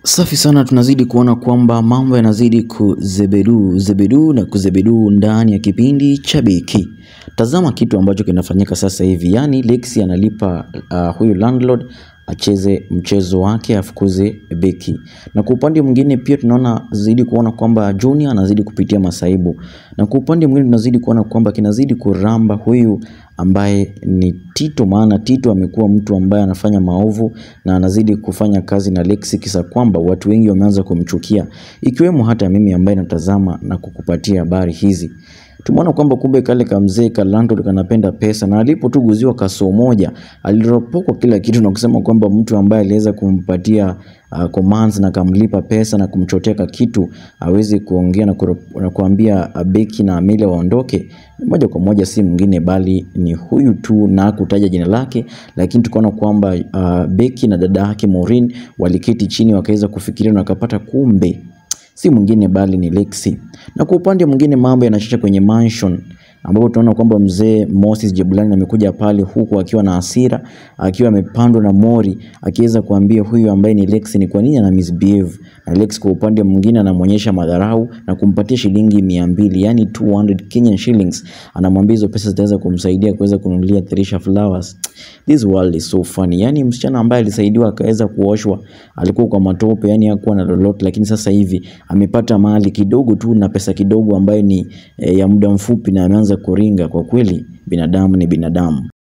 Safi sana, tunazidi kuona kwamba mambo yanazidi kuzebedu zebedu na kuzebedu ndani ya kipindi cha Beki. Tazama kitu ambacho kinafanyika sasa hivi, yaani Lexi analipa uh, huyu landlord acheze mchezo wake afukuze Beki, na kwa upande mwingine pia tunaona zidi kuona kwamba Junior anazidi kupitia masaibu, na kwa upande mwingine tunazidi kuona kwamba kinazidi kuramba huyu ambaye ni Tito, maana Tito amekuwa mtu ambaye anafanya maovu na anazidi kufanya kazi na Lexi, kisa kwamba watu wengi wameanza kumchukia, ikiwemo hata mimi ambaye natazama na kukupatia habari hizi. Tumeona kwamba kumbe kale kamzee ka landlord kanapenda pesa, na alipo tu guziwa kasoo moja aliropokwa kila kitu na kusema kwamba mtu ambaye aliweza kumpatia uh, commands na kamlipa pesa na kumchotea ka kitu awezi kuongea na, kuro- na kuambia uh, Beki na Amelia waondoke, moja kwa moja si mwingine bali ni huyu tu, na hakutaja jina lake, lakini tukaona kwamba uh, Beki na dada yake Maureen waliketi chini wakaweza kufikiria na wakapata kumbe si mwingine bali ni Lexi. Na kwa upande mwingine mambo yanachacha kwenye mansion ambapo tunaona kwamba mzee Moses Jebulani amekuja pale huku akiwa na hasira, akiwa amepandwa na mori, akiweza kuambia huyu ambaye ni Lexi ni kwa nini ana misbehave, na Lexi kwa upande mwingine anamwonyesha madharau na kumpatia shilingi mia mbili yani 200 Kenyan shillings. Anamwambia hizo pesa zitaweza kumsaidia kuweza kununulia Trisha flowers. This world is so funny. Yani msichana ambaye alisaidiwa akaweza kuoshwa, alikuwa kwa matope, yani hakuwa na lolote, lakini sasa hivi amepata mali kidogo tu na pesa kidogo ambayo ni eh, ya muda mfupi na ameanza kuringa. Kwa kweli binadamu ni binadamu.